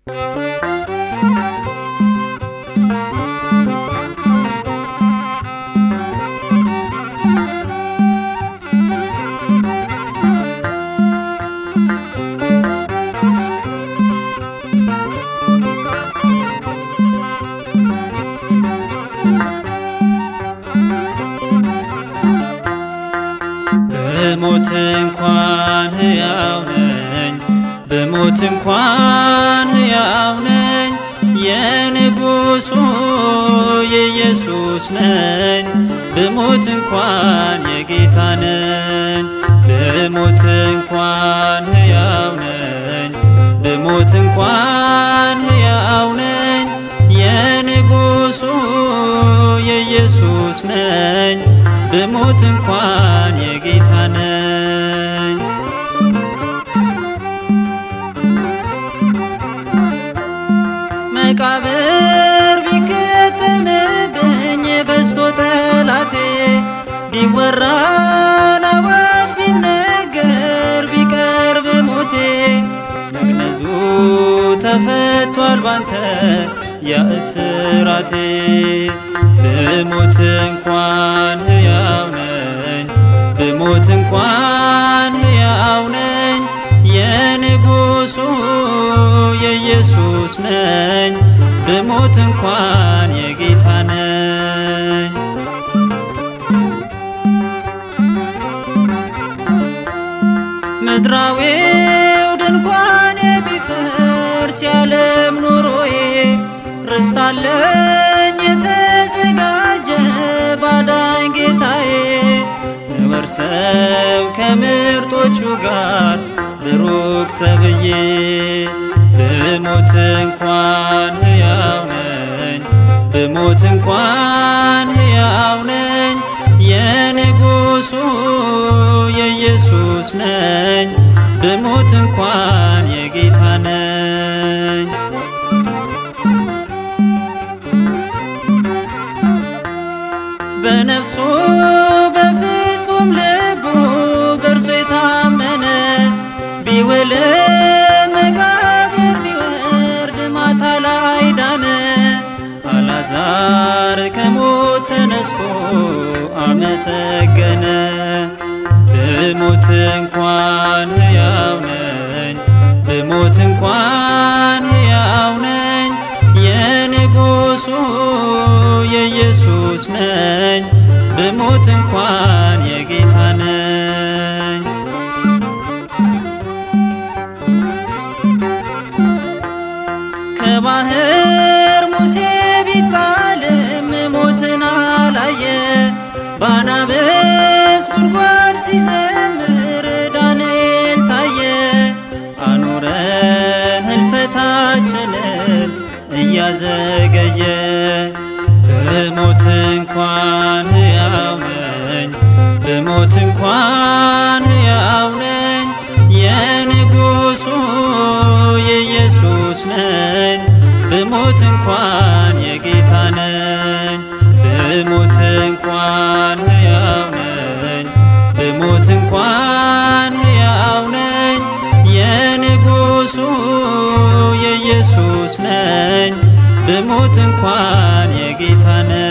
ብሞት እንኳን ሕያው ነኝ ብሞት እንኳን ሕያው ነኝ የንጉሡ የኢየሱስ ነኝ ብሞት እንኳን የጌታ ነኝ ብሞት እንኳን ሕያው ነኝ ብሞት እንኳን ሕያው ነኝ የንጉሡ የኢየሱስ ነኝ ብሞት እንኳን የጌታ ነኝ። መቃብር ቢከተምብኝ በዝቶ ጠላቴ ቢወራ አዋጅ ቢነገር ቢቀርብ ሞቴ መግነዙ ተፈቷል ባንተ ያእስራቴ ብሞት እንኳን ሕያው ነኝ ብሞት እንኳን ሕያው ነኝ የንጉሡ የኢየሱስ ነኝ ብሞት እንኳን የጌታ ነኝ። ምድራዊው ድንኳን ቢፈርስ ያለም ኑሮዬ ርስት አለኝ የተዘጋጀ ባዳኝ ጌታዬ ንወርሰው ከምርጦቹ ጋር ብሩክ ተብዬ ብሞት እንኳን ሕያው ነኝ ብሞት እንኳን ሕያው ነኝ የንጉሡ የኢየሱስ ነኝ ብሞት እንኳን የጌታ ነኝ። በነፍሱ በፍጹም ልቡ በእርሱ የታመነ ቢውልም መቃብር ቢወርድ ማታ ላይ ዳነ። አልዓዛር ከሞት ተነስቶ አመሰገነ። ብሞት እንኳን ሕያው ነኝ ብሞት እንኳን ሕያው ነኝ የንጉሡ የኢየሱስ ነኝ ብሞት እንኳን የጌታ ነኝ። ከባህር ሙሴ ቢጣልም ሞትን አላየ ባናብስ ጉድጓድ ሲዘምር ዳንኤል ታየ አኑረን ህልፈታችንን እያዘገየ ብሞት እንኳን ሕያው ነኝ ብሞት እንኳን ሕያው ነኝ የንጉሡ የኢየሱስ ነኝ ብሞት እንኳን የጌታ ነኝ ብሞት እንኳን ሕያው ነኝ ብሞት እንኳን ሕያው ነኝ የንጉሡ የኢየሱስ ነኝ ብሞት እንኳን የጌታ ነኝ።